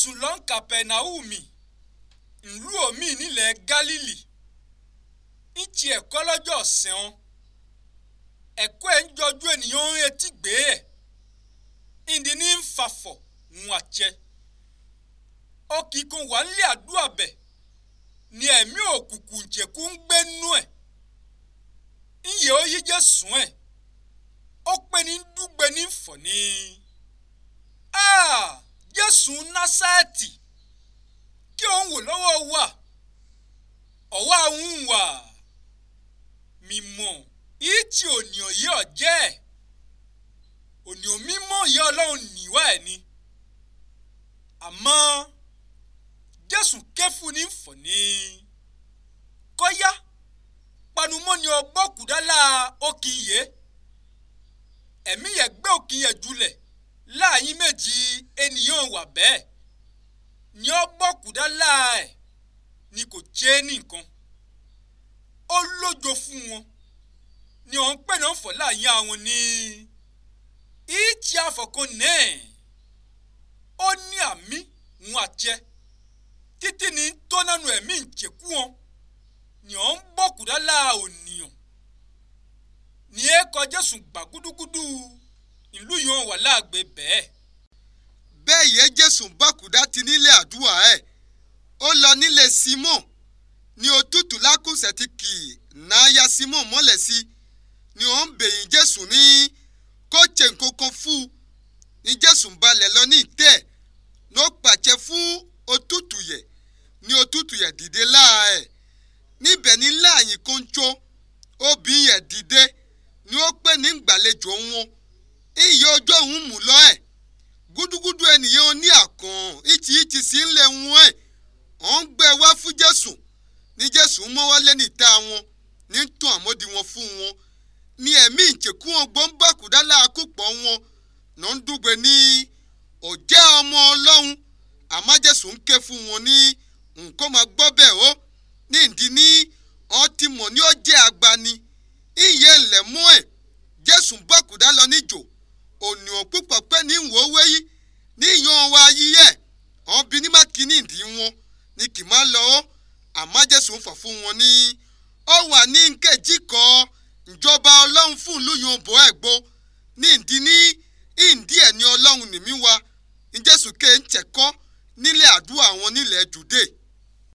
jésù lọ ń kàpẹ̀náhùmì ìlú omi nílẹ̀ gálílì ń ti ẹ̀kọ́ lọ́jọ́ ọ̀sẹ̀ wọn ẹ̀kọ́ ẹ̀ ń jọjú ènìyàn ń etí gbé ẹ̀ ìdí ní ń fàfọ̀ ń àjẹ ọkì kan wà nílé àdúrà bẹ̀ ni ẹ̀mí òkùnkùn jẹ̀kú ń gbé nú ẹ̀ ìyẹ́ ó yí jésù ẹ̀ ó pé ní dúgbe ní fọ̀ ní. jésù násàtì kí òun wò lọ́wọ́ wa ọ̀wọ́ àwọn wà mímọ́ yìí tí ònìyàn yìí ọ̀jẹ́ ònìyàn mímọ́ yìí ọlọ́run níwá ẹ̀ ni àmọ́ jésù kẹfù ní fọ̀ ní kọ́yá panumọ́ ni ọgbọ́kùdálà òkìyè ẹ̀mí yẹn gbé òkìyè jùlẹ̀ láàyín méjì ènìyàn wà bẹ́ẹ̀ ni ọgbọ́kùdálà ẹ̀ ni kò jẹ́ nìkan ó lójo fún wọn ni òun pè náà fọ̀ láàyín àwọn ní ìtì àfọ̀kan náà ó ní àmì ń àjẹ títí ní tó nánu ẹ̀mí ìjẹ̀kú wọn ni ọ̀ ń bọ̀ kúdálà ònìyàn ní ẹ kọ jésù gbà gúdúgúdú ìlú yìí wà láàgbé bẹ́ẹ̀. bẹ́ẹ̀ yẹ jésù bákúdá ti nílé àdúrà ẹ̀ ó lọ nílé simon ní òtútù lákùsẹ̀ ti kì í náà simon mọ́lẹ̀ sí ni ó ń bèyìn jésù ní kó ṣe nǹkan kan fún un ní jésù balẹ̀ lọ ní ìtẹ́ ẹ̀ ló pàṣẹ fún òtútù yẹ ní òtútù yẹ dìde láà ẹ̀ níbẹ̀ ní láàyìn kóńtó obìnrin yẹn dìde ni ó pè ní gbàlejò wọn iye ọjọ́ òun mú lọ ẹ̀ gúdúgúdú ènìyàn ní àkàn ìtì ìtì sí ńlẹ̀ wọn ẹ̀ ọ̀ ń gbé wá fún jésù ní jésù mọ́ wálé níta wọn ní tún àmódi wọn fún wọn ní ẹ̀mí ìjẹ̀kú wọn gbọ́ngbàkúdá láàkúpọ̀ wọn náà ń dúgbe ní ọ̀jẹ́ ọmọ ọlọ́run àmọ́ jésù ń ké fún wọn ní nǹkan máa gbọ́ bẹ́ẹ̀ ó ní ìdí ní ọtí mọ̀ ní ó jẹ́ agbani ìyẹn ilẹ̀ mú ẹ̀ jésù bọ́kùdá lọ níjò ònìyàn púpọ̀ pé ní ìwò wéyí ní ìyan wa yíyẹ ọ̀n bí ní má kí ní ìdí wọn ní kì má lọ ó àmọ́ jésù ń fọ̀ fún wọn ní ó wà ní nkejì kọ ìjọba ọlọ́run fún ìlú yan bọ́ ẹ̀ gbó ní ìdí ní ìdí ẹ̀ ní ọlọ́run nìmí wa ní jésù ké ń tẹ̀kọ́ nílé àdúrà wọn nílẹ̀ jùdé